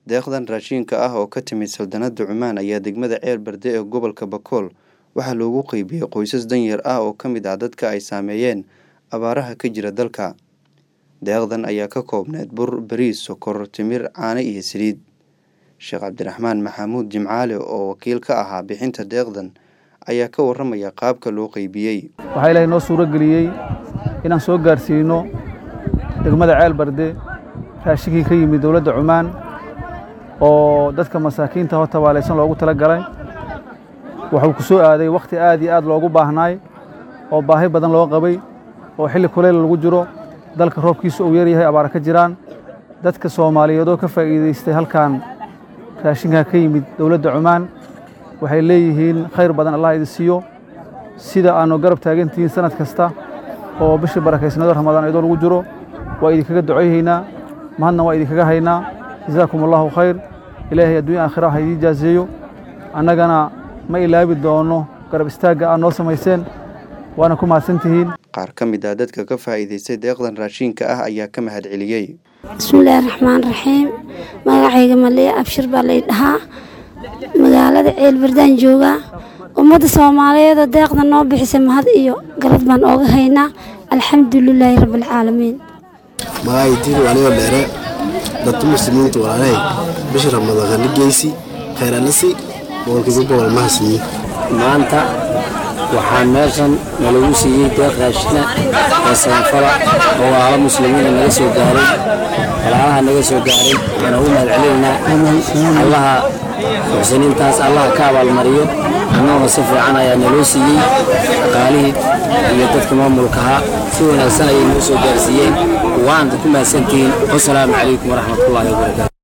deeqdan raashinka ah oo ka timid saldanada cumaan ayaa degmada ceer berde ee gobolka bakool waxaa loogu qeybiyey qoysas danyar ah oo ka mid ah dadka ay saameeyeen abaaraha ka jira dalka deeqdan ayaa ka koobneyd bur bariis sokor timir caano iyo saliid sheekh cabdiraxmaan maxamuud jimcaale oo wakiil ka ahaa bixinta deeqdan ayaa ka waramaya qaabka loo qeybiyey waxaa ilaahay noo suuro geliyey inaan soo gaarsiino degmada ceel barde raashinkii ka yimid dowladda cumaan oo dadka masaakiinta ho tabaalaysan loogu tala galay wuxuu ku soo aaday wakhti aad iyo aad loogu baahnaay oo baahi badan loo qabay oo xilli kuleyl lagu jiro dalka roobkiisu uu yaryahay abaara ka jiraan dadka soomaaliyeed oo ka faa'iidaystay halkan raashinkaa ka yimid dowladda cumaan waxay leeyihiin khayr badan allah idin siiyo sida aannu garab taagantihiin sanad kasta oo bishii barakaysnado ramadaan iyadoo lagu jiro waa idinkaga ducayhaynaa mahadna waa idinkaga haynaa jazaakum allahu khayr ilaahay adduunya aakhira ha idiin jaaseeyo annagana ma ilaabi doono garab istaagga aad noo samayseen waana ku mahadsantihiin qaar ka mid ah dadka ka faa'iidaystay deeqdan raashinka ah ayaa ka mahad celiyey bismillaahi raxmaan raxiim magacayga maliya abshir baa lay dhahaa magaalada ceelbardaan joogaa ummadda soomaaliyeedoo deeqda noo bixisay mahad iyo galad baan ooga haynaa alxamdulilaahi rabbialcaalamiin magacaytiiru anigoo dheere dadka muslimiinta walaalay bisha ramadaan haligeysi khayranasi boqolkiiba boqol mahadsiiye maanta waxaa meeshan nalagu siiyey deeq raashina ee saanfala oo waala muslimiina naga soo gaaray walaalaha naga soo gaaray waxaan ugu mahad celinaynaa allaha muxsiniintaas allaha ka abaalmariyo annaguna si fiican ayaa naloo siiyey shaqaalihii iyo dadka maamulkahaa si wanaagsan ayay noo soo gaarsiiyeen waanta ku mahadsantihiin wasalaamu calaykum waraxmatullaahi wabarakaatu